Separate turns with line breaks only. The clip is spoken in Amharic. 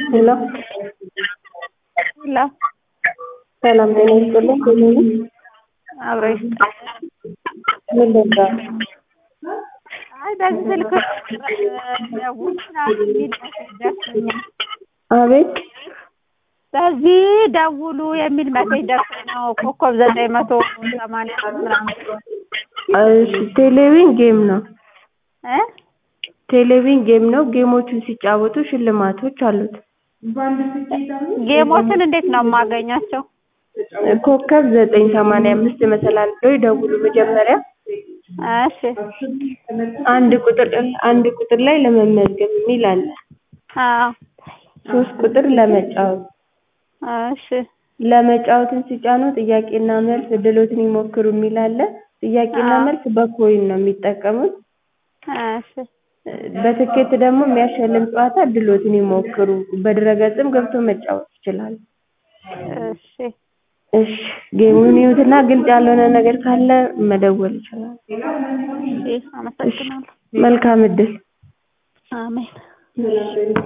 ሄሎ
ሄሎ
ሰላም ጤና ይስጥልኝ። ሄሎ
አብሮ
ምን ነበር?
አይ በዚህ ስልክ ደውል ምናምን የሚል ሜሴጅ ደርሶኛል።
አቤት
በዚህ ደውሉ የሚል ሜሴጅ ደርሶኝ ነው ኮከብ ዘጠኝ መቶ ሰማንያ ምናምን
እሺ ቴሌቪዥን ጌም ነው።
እ
ቴሌቪዥን ጌም ነው። ጌሞቹን ሲጫወቱ ሽልማቶች አሉት።
ጌሞችን እንዴት ነው የማገኛቸው?
ኮከብ ዘጠኝ ሰማንያ አምስት መሰላል ብለው ይደውሉ መጀመሪያ
እሺ
አንድ ቁጥር አንድ ቁጥር ላይ ለመመዝገብ የሚል አለ።
አዎ
ሶስት ቁጥር ለመጫወት
እሺ
ለመጫወትን ሲጫኑ ጥያቄና መልስ እድሎትን ይሞክሩ የሚል አለ። ጥያቄና
አዎ።
መልስ በኮይን ነው የሚጠቀሙት።
እሺ
በትኬት ደግሞ የሚያሸልም ጨዋታ እድሎትን ይሞክሩ በድረገጽም ገብቶ መጫወት ይችላሉ።
እሺ
እሺ ጌሙን ይዩትና ግልጽ ያልሆነ ነገር ካለ መደወል ይችላሉ።
እሺ አመሰግናለሁ።
መልካም እድል።
አሜን